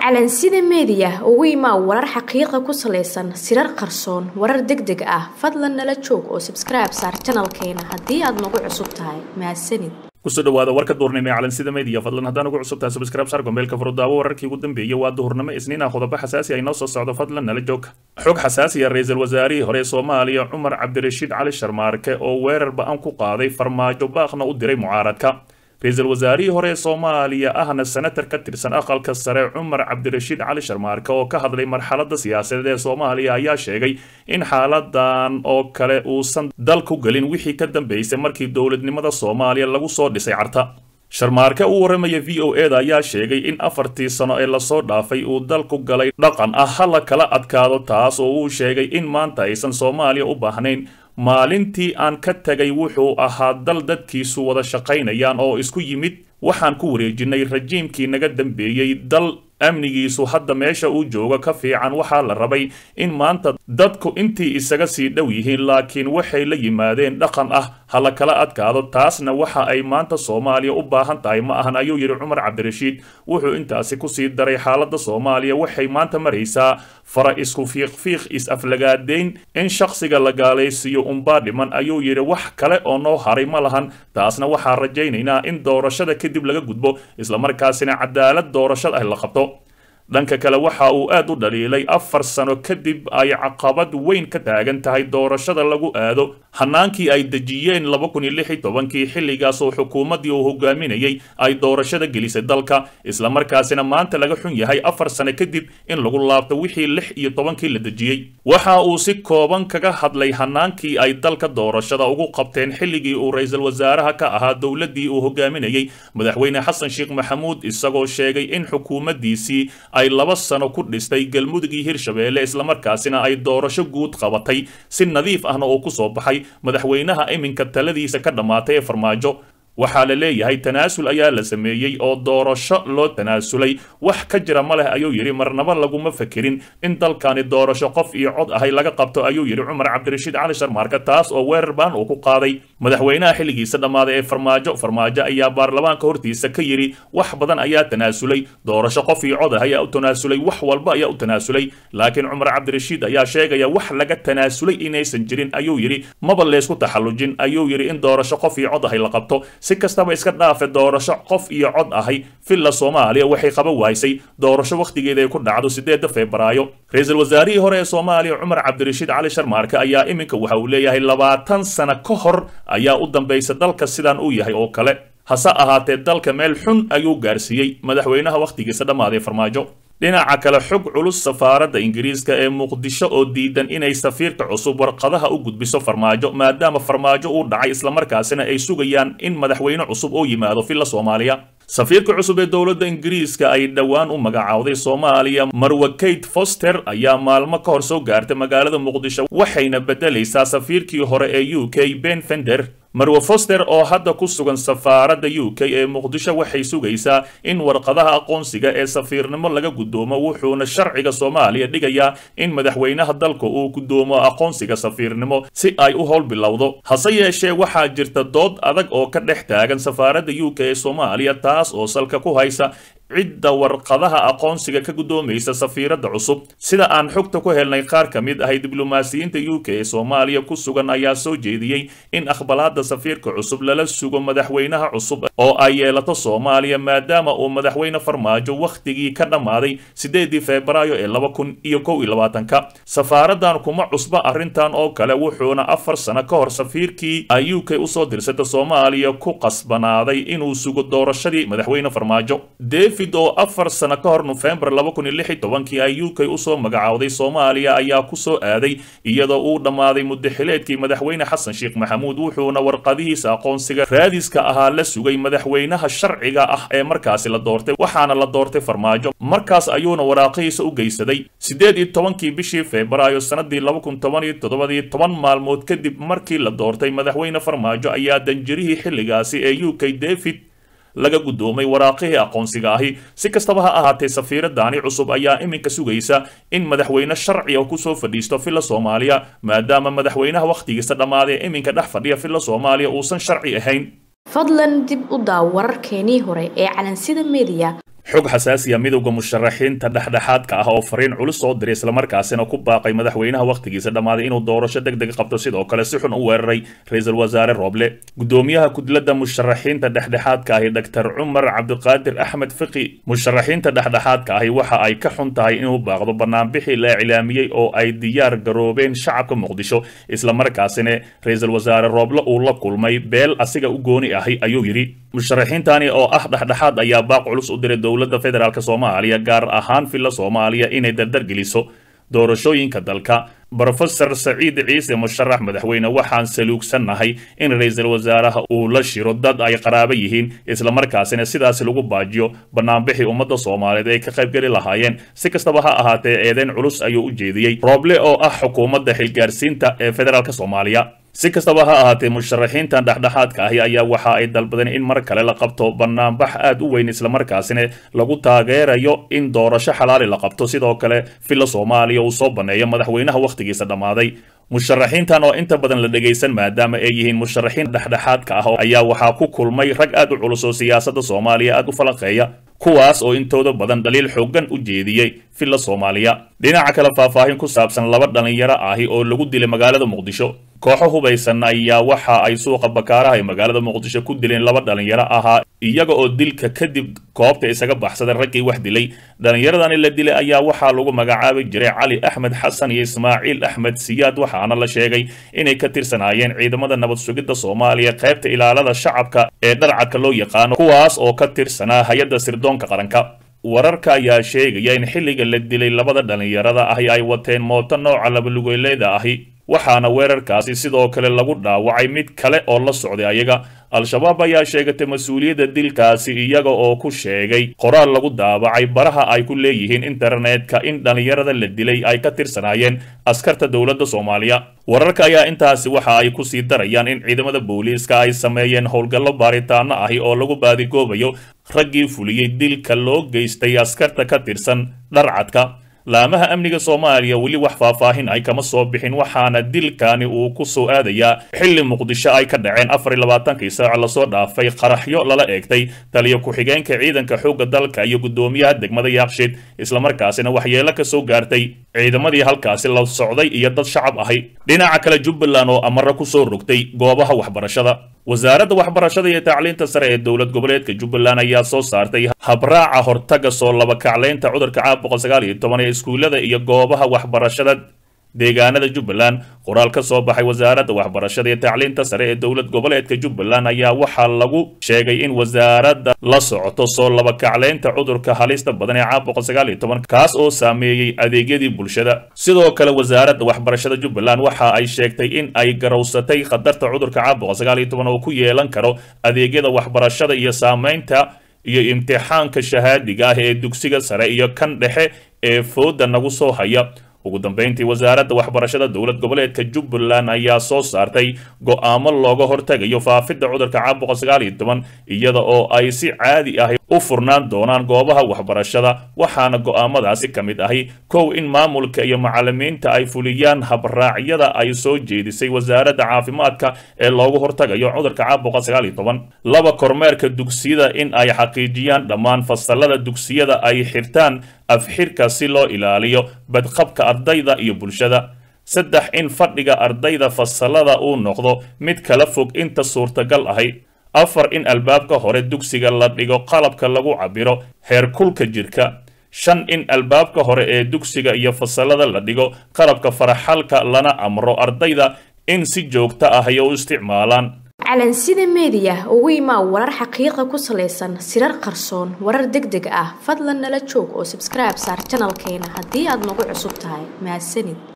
calansida meediya ugu imaa warar xaqiiqa ku salaysan sirar qarsoon warar deg deg ah fadlan nala joog oo sabskribe saar janalkeena haddii aad nagu cusub tahay mahadsanid kusoo dhawaada warka duurnimo ee calansida media fadlan haddaan ugu cusub tahay subscribe sar gombeelka furudaawo wararkii ugu dambeeyay waa duhurnimo isniina qodobo xasaasi ay noo soo socdo fadlan nala joog xog xasaasiya ra-iisul wasaarihii hore ee soomaaliya cumar cabdirashiid cali sharmaarke oo weerar ba-an ku qaaday farmaajo baaqna u diray mucaaradka ra-iisul wasaarihii hore ee soomaaliya ahna senatar ka tirsan aqalka sare cumar cabdirashiid cali sharmaarke oo ka hadlay marxaladda siyaasadeed ee soomaaliya ayaa sheegay in xaaladan oo kale uusan dal ku gelin wixii ka dambeysay markii dowladnimada soomaaliya lagu soo dhisay carta sharmaarke u warramaya v o e da ayaa sheegay in afartii sano ee lasoo dhaafay uu dalku galay dhaqan ah ha la kala adkaado taas oo uu sheegay in maanta aysan soomaaliya u baahnayn maalintii aan ka tegay wuxuu ahaa dal dadkiisu wada shaqaynayaan oo isku yimid waxaan ku wareejinay rajiimkii naga dambeeyey dal amnigiisu hadda meesha uu joogo ka fiican waxaa la rabay in maanta dadku intii isaga sii dhow yihiin laakiin waxay la yimaadeen dhaqan ah ha la kala adkaado taasna waxa ay maanta soomaaliya u baahan tahay ma ahan ayuu yidhi cumar cabdirashiid wuxuu intaasi kusii daray xaaladda soomaaliya waxay maanta maraysaa fara isku fiiqfiiq is-aflagaadeyn in shakhsiga la gaalaysiiyo unbaa dhiman ayuu yidhi wax kale oo noo haray ma lahan taasna waxaa rajaynaynaa in doorashada kadib laga gudbo islamarkaasina cadaalad doorashada ah la qabto dhanka kale waxa uu aad u dhaliilay afar sano kadib ay caqabad weyn ka taagan tahay doorashada lagu aado hanaankii ay dejiyeen laba kun iyo lix iyo tobankii xilligaas oo xukuumaddii uu hogaaminayay ay doorashada gelisay dalka islamarkaasina maanta laga xun yahay afar sano kadib in lagu laabto wixii lix iyo tobankii la dejiyey waxa uu si kooban kaga hadlay hanaankii ay dalka doorashada ugu qabteen xilligii uu ra-iisul wasaaraha ka ahaa dowladdii uu hogaaminayay madaxweyne xasan sheekh maxamuud isagoo sheegay in xukuumaddiisii ay laba sano ku dhistay galmudug iyo hirshabeelle islamarkaasina ay doorasho guud qabatay si nadiif ahna oo ku soo baxay madaxweynaha iminka taladiisa ka dhammaatay ee farmaajo waxaa la leeyahay tanaasul ayaa la sameeyey oo doorasho loo tanaasulay wax ka jira ma leh ayuu yidhi marnaba laguma fakerin in dalkani doorasho qof iyo cod ahay laga qabto ayuu yidhi cumar cabdirashiid cali sharmaarka taas oo weerar baan uu ku qaaday madaxweynaha xilligiisa dhammaaday ee farmaajo farmaajo ayaa baarlamaanka hortiisa ka yidhi wax badan ayaa tanaasulay doorasho qof iyo cod ah ayaa u tanaasulay wax walba ayaa u tanaasulay laakiin cumar cabdirashiid ayaa sheegaya wax laga tanaasulay inaysan jirin ayuu yidhi maba leysku taxallujin ayuu yidhi in doorasho qof iyo cod ahay la qabto si kastaba iska dhaafe doorasho qof iyo cod ahay villa soomaaliya waxay qaban wahaysay doorasho wakhtigeeda ay ku dhacdo sideedda febraayo ra-iisul wasaarihii hore ee soomaaliya cumar cabdirashiid cali sharmaarke ayaa iminka waxa uu leeyahay labaatan sano ka hor ayaa u dambaysa dalka sidaan uu yahay oo kale hase ahaatee dalka meel xun ayuu gaarsiiyey madaxweynaha wakhtigiisa dhammaaday farmaajo dhinaca kale xog culus safaaradda ingiriiska ee muqdisho oo diidan inay safiirka cusub warqadaha u gudbiso farmaajo maadaama farmaajo uu dhacay islamarkaasina ay sugayaan in madaxweyne cusub oo yimaado villa soomaaliya safiirka cusub ee dowladda ingiriiska ay dhowaan u magacaawday soomaaliya marwa kate foster ayaa maalmo ka hor soo gaartay magaalada muqdisho waxayna beddelaysaa safiirkii hore ee u k ben fender marwe foster oo hadda ku sugan safaaradda u k ee muqdisho waxay sugaysaa in warqadaha aqoonsiga ee safiirnimo laga guddoomo wuxuuna sharciga soomaaliya dhigayaa in madaxweynaha dalka uu guddoomo aqoonsiga safiirnimo si ay u howl bilowdo hase yeeshee waxaa jirta dood adag oo ka dhex taagan safaaradda u k ee soomaaliya taas oo salka ku haysa cidda warqadaha aqoonsiga ka guddoomaysa safiiradda cusub sida aan xogta ku helnay qaar ka mid ahay diblomaasiyiinta u k ee soomaaliya ku sugan ayaa soo jeediyey in aqbalaadda safiirka cusub lala sugo madaxweynaha cusub oo ay yeelato soomaaliya maadaama uu madaxweyne farmaajo wakhtigii ka dhammaaday sideedii febraayo ee laba kun iyo kow iyo labaatanka safaaraddan kuma cusba arrintan oo kale wuxuuna afar sano ka hor safiirkii ay u k usoo dirsata soomaaliya ku qasbanaaday inuu sugo doorashadii madaxweyne farmaajo oo afar sano ka hor nofembar laba kun iyo lix iyo tobankii ay u k usoo magacaawday soomaaliya ayaa ku soo aaday iyadoo uu dhammaaday muddaxileedkii madaxweyne xasan sheekh maxamuud wuxuuna warqadihiisa aqoonsiga raadiska ahaa la sugay madaxweynaha sharciga ah ee markaasi la doortay waxaana la doortay farmaajo markaas ayuuna waraaqihiisa u geysaday siddeed iyo tobankii bishii febraayo sannadii laba kun toban iyo toddobadii toban maalmood kadib markii la doortay madaxweyne farmaajo ayaa danjirihii xilligaasi ee u k david laga guddoomay waraaqihii aqoonsiga ahi si kastaba ha ahaatee safiiraddaani cusub ayaa iminka sugaysa in madaxweyne sharciga kusoo fadhiisto villa soomaaliya maadaama madaxweynaha wakhtigiisa dhammaaday iminka dhex fadhiya villa soomaaliya uusan sharci ahayn fadlan dib u daaw wararkeenii hore ee calansida meediya xog xasaasiya midowda musharaxiinta dhexdhexaadka ah oo fariin culus soo diray islamarkaasina ku baaqay madaxweynaha wakhtigiisa dhammaaday inuu doorasho deg deg qabto sidoo kale si xun u weeraray ra-iisul wasaare rooble gudoomiyaha kudladda musharaxiinta dhexdhexaadka ahi doctor cumar cabdiqaadir axmed fiqi musharaxiinta dhexdhexaadka ahi waxa ay ka xun tahay inuu baaqdo banaanbixii la iclaamiyey oo ay diyaar garoobeen shacabka muqdisho islamarkaasina ra-iisul wasaare rooble uu la kulmay beel asiga u gooni ahi ayuu yidhi musharaxiintani oo ah dhexdhexaad ayaa baaq culus u diray dowladda federaalk soomaaliya gaar ahaan villa soomaaliya inay dardar geliso doorashooyinka dalka brofesor saciid ciise musharax madaxweyne waxaan saluugsannahay in ra-iisul wasaaraha uu la shiro dad ay qaraabo yihiin islamarkaasina sidaas lagu baajiyo banaanbixii ummadda soomaaliyeed ay ka qaybgeli lahaayeen si kastaba ha ahaatee eedeyn culus ayuu u jeediyey rooble oo ah xukuumadda xilgaarsiinta ee federaalk soomaaliya si kastaba ha ahaatee musharaxiintan dhexdhexaadka ahi ayaa waxa ay dalbadeen in mar kale la qabto banaanbax aad u weyn islamarkaasina lagu taageerayo in doorasho xalaali la qabto sidoo kale villa soomaaliya uu soo baneeyo madaxweynaha wakhtigiisa dhammaaday musharaxiintan oo inta badan la dhegaysan maadaama ay yihiin musharaxiin dhexdhexaadka ah ayaa waxaa ku kulmay rag aad u culus oo siyaasadda soomaaliya aad u falanqeeya kuwaas oo intooda badan dhaliil xoogan u jeediyey villa soomaaliya dhinaca kale faahfaahin ku saabsan laba dhallinyaro ahi oo lagu dilay magaalada muqdisho kooxo hubaysan ayaa waxa ay suuqa bakaaraha ee magaalada muqdisho ku dileen laba dhallinyaro ahaa iyaga oo dilka kadib koobta isaga baxsaday raggii wax dilay dhallinyaradani la dilay ayaa waxaa lagu magacaabi jiray cali axmed xasan iyo ismaaciil axmed siyaad waxaana la sheegay inay ka tirsanaayeen ciidamada nabad sugidda soomaaliya qaybta ilaalada shacabka ee dharcadka loo yaqaano kuwaas oo ka tirsanaa hay-adda sirdoonka qaranka wararka ayaa sheegaya in xilliga la dilay labada dhallinyarada ahi ay wateen mooto nooca labalugeeleeda ahi waxaana weerarkaasi sidoo kale lagu dhaawacay mid kale oo la socday ayaga al-shabaab ayaa sheegatay mas-uuliyadda dilkaasi iyaga oo ku sheegay qoraal lagu daabacay baraha ay ku leeyihiin internetka in dhallinyarada la dilay ay ka tirsanaayeen askarta dowladda soomaaliya wararka ayaa intaasi waxa ay ku sii darayaan in ciidamada booliiska ay sameeyeen howlgallo baaritaano ahi oo lagu baadigoobayo raggii fuliyey dilka loo geystay askarta ka tirsan dharcadka laamaha amniga soomaaliya weli wax faahfaahin ay kama soo bixin waxaana dilkani uu ku soo aadayaa xilli muqdisho ay ka dhaceen afar iyo labaatankii saac lasoo dhaafay qaraxyo lala eegtay taliyo ku-xigeenka ciidanka xoogga dalka iyo guddoomiyaha degmada yaaqshiid islamarkaasina waxyeelo ka soo gaartay ciidamadii halkaasi la socday iyo dad shacab ahi dhinaca kale jubbaland oo amaro ku soo rogtay goobaha waxbarashada wasaaradda waxbarashada iyo tacliinta sare ee dowlad goboleedka jubbaland ayaa soo saartay habraaca hortaga soo labakaclaynta cudurka caabuqa sagaal iyo toban ee iskuullada iyo goobaha waxbarashada deegaanada jubbaland qoraal ka soo baxay wasaaradda waxbarashada iyo tacliinta sare ee dowlad goboleedka jubbaland ayaa waxaa lagu sheegay in wasaaradda la socoto soo labakaclaynta cudurka halista badan ee caabuqa sagaal iyo toban kaas oo saameeyey adeegyadii bulshada sidoo kale wasaaradda waxbarashada jubbaland waxa ay sheegtay in ay garowsatay khatarta cudurka caabuqa sagaal iyo toban oo ku yeelan karo adeegyada waxbarashada iyo saameynta iyo imtixaanka shahaadiga ah ee dugsiga sare iyo kan dhexe ee fooda nagu soo haya ugu dambeyntii wasaaradda waxbarashada dowlad goboleedka jubbaland ayaa soo saartay go'aamo looga hortagayo faafidda cudurka caabuqa sagaal iyo toban iyada oo ay si caadi ah u furnaan doonaan goobaha waxbarashada waxaana go'aamadaasi ka mid ahi kow in maamulka iyo macalimiinta ay fuliyaan habraacyada ay soo jeedisay wasaaradda caafimaadka ee loogu hortagayo cudurka caabuqa sagaal iyo toban laba kormeerka dugsiyada in ay xaqiijiyaan dhammaan fasalada dugsiyada ay xirtaan afxirka si loo ilaaliyo badqabka ardayda iyo bulshada saddex in fadhiga ardayda fasalada uu noqdo mid kala fog inta suurtagal ahi afar in albaabka hore dugsiga la dhigo qalabka lagu cabiro heerkulka jirka shan in albaabka hore ee dugsiga iyo fasalada la dhigo qalabka faraxalka lana amro ardayda in si joogto ah ay u isticmaalaan calansida meediya ugu imaa warar xaqiiqa ku salaysan sirar qarsoon warar deg deg ah fadlan nala joog oo sabskribe saar janalkeena haddii aad nagu cusub tahay mahadsanid